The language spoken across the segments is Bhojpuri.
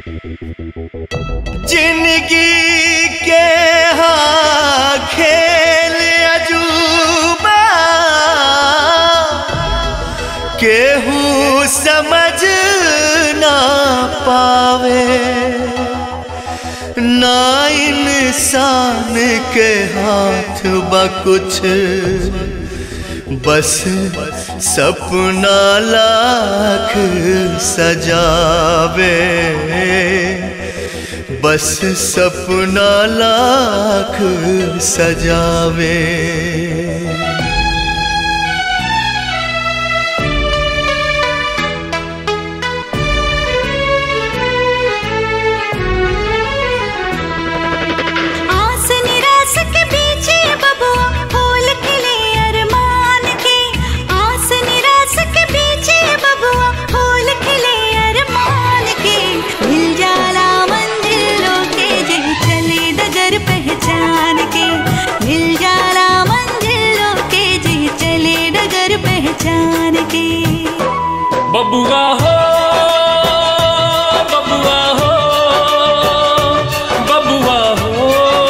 जिंदगी के हाँ खेल अजूबा केहू समझ ना पावे ना इंसान के हाथ बा कुछ बस सपना लाख सजावे बस सपना लाख सजावे आस निराश के पीछे बबुआ फूल खिले अरमान के आस निराश के पीछे बबुआ फूल खिले अरमान के मिल जाला मंजिलों के जग चले डगर पहचान के मिल जाला मंजिलों के जग चले डगर पहचान के बबुआ हो बबुआ हो बबुआ हो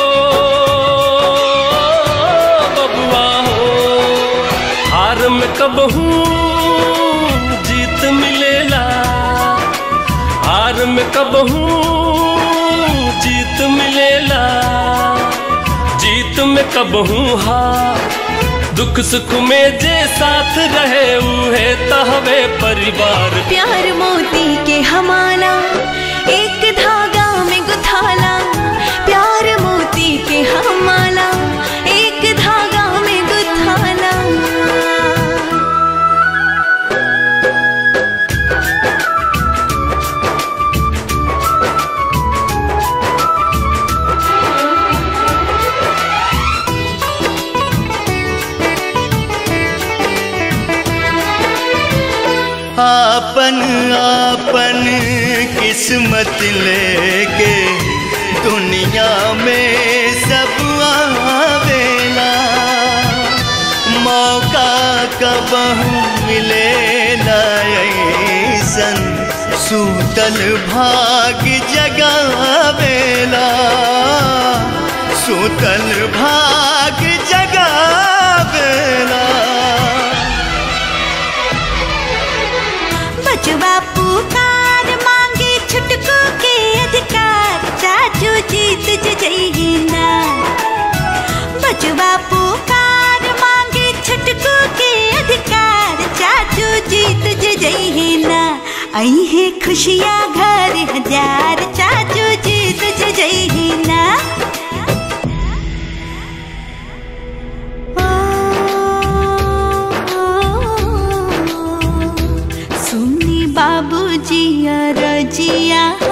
बबुआ हो हार में कब हूँ जीत मिलेला हार में कब हूँ जीत मिलेला जीत में कब हूँ हार दुख सुख में जे साथ रहे उहे तहवे परिवार प्यार मोती के हमारा एक धागा में गुथाला प्यार मोती के हमारा एक धागा में गुथाला आपन आपन किस्मत लेके दुनिया में सब आवेला मौका कब मिले ऐसन सूतल भाग जगावेला सूतल भाग जगावेला बचवा पुकार मांगे छुटकू के अधिकार चाचू जीत जइही ना बचवा पुकार मांगे छुटकू के अधिकार चाचू जीत जइही ना आई है खुशियाँ घर हजार चाचू जीत जइही ना सुनी बाबूजी रजिया